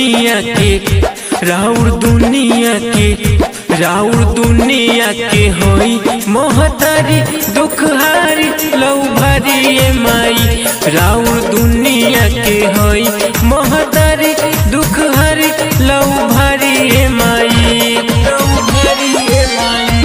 दुनिया के राउर दुनिया के राउर दुनिया के होई मोहतारी दुखहारी लौ भारी ए माई राउर दुनिया के होई मोहतारी दुखहारी लौ भारी ए माई लौ भारी ए माई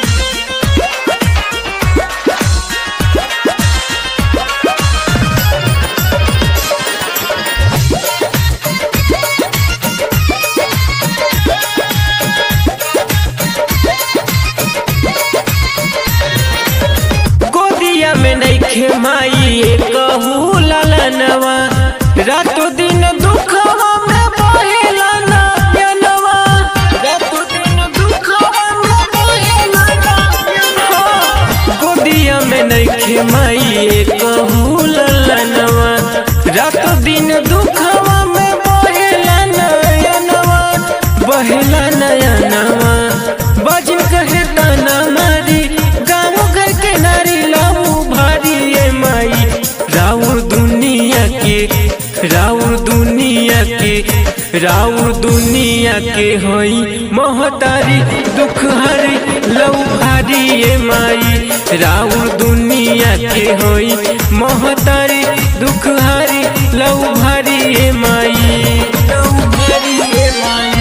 गोदिया में नइखे माई कहू ललनवा रातो दिन दुखवा में बहेला नयनवा रातो दिन दुखवा में बहेला नयनवा गोदिया में नइखे माई कहू ललनवा रातो दिन दुखवा में बहेला नयनवा बहेला नयनवा बजन कहे ताना मारी गाँव घर के नारी लाऊ भारी ए माई राउर दुनिया के राउर दुनिया के राउर दुनिया के होई मोहतारी दुख हरी लऊ भारी ए माई राउर दुनिया के होई मोहतारी दुख हरी लऊ भारी ए माई लऊ भारी ए माई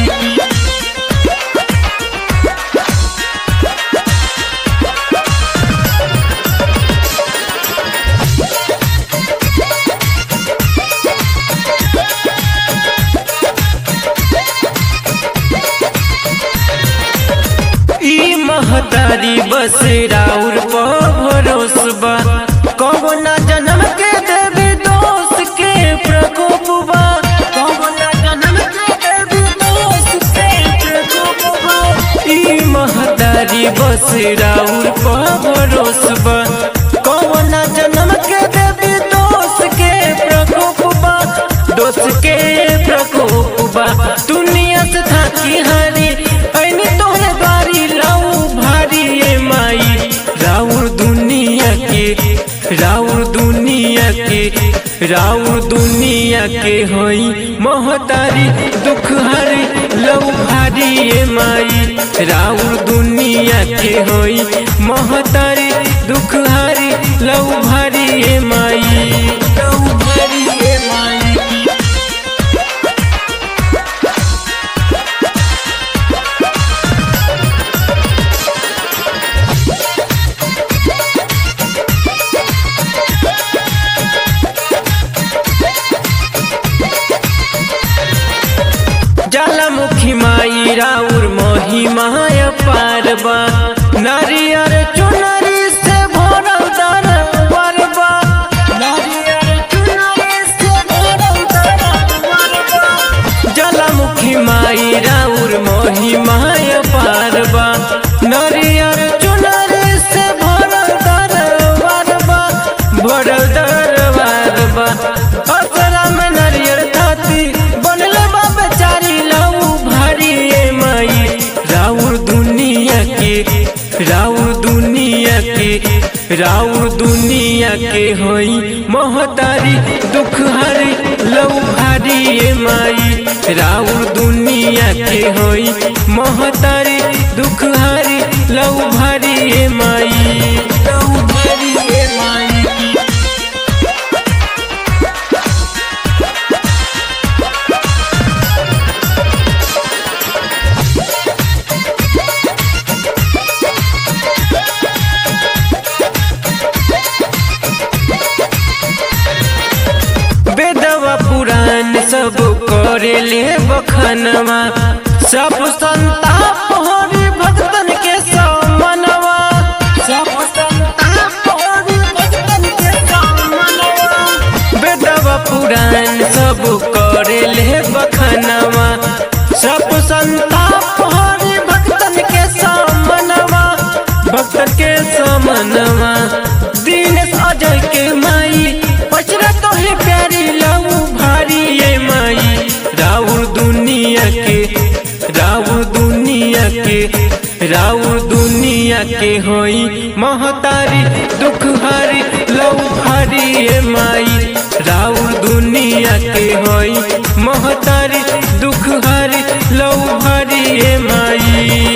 ई महतारी बस राउर भरोसबा कौना जन्म के देवी दोष के प्रकोपबा कौना जन्म के देवी दोष के प्रकोपबा ई महतारी बस राउर भरोसबा कौना जन्म के देवी दोष के प्रकोपबा दोष के प्रकोपबा दुनिया से थाकी हारी ऐनी तोहरे बारी लाऊ भारी ए माई राउर दुनिया के राउर दुनिया के राउर दुनिया के होई मोहतारी दुख हरी लऊ भारी ए माई राउर दुनिया के होई मोहतारी दुख हरी लऊ भारी ए माई लऊ भारी ए माई ज्वालामुखी माई राउर महिमाय पारबा नारियर चुनरी से भरल दरबारबा नारियर चुनरी से भरल दरबारबा ज्वालामुखी माई राउर महिमाय पारबा नारियर चुनरी से भरल दरबारबा भरल दरबारबा असरा में नारियर थाती बनले बा बेचारी लाऊ भारी ए माई राउर दुनिया के राउर दुनिया के राउर दुनिया के होई मोहतारी दुख हरी लऊ भारी ए माई राउर दुनिया के होई मोहतारी दुख हरी लऊ भारी ए माई लऊ भारी ए माई वेदवा पुराण सब करे ले बखनवा सब संताप हरि भक्तन के समनवा सब संताप हरि भक्तन के समनवा वेदवा पुराण सब करे ले बखनवा सब संताप हरि भक्तन के समनवा भक्तन के समनवा दीनेश अजय के माई पचरा तो है प्यारी लाऊ भारी ये माई राउर दुनिया के राउर दुनिया के राउर दुनिया के होई महतारी दुख हरी लऊ भारी ये माई राउर दुनिया के होई महतारी दुख ए माई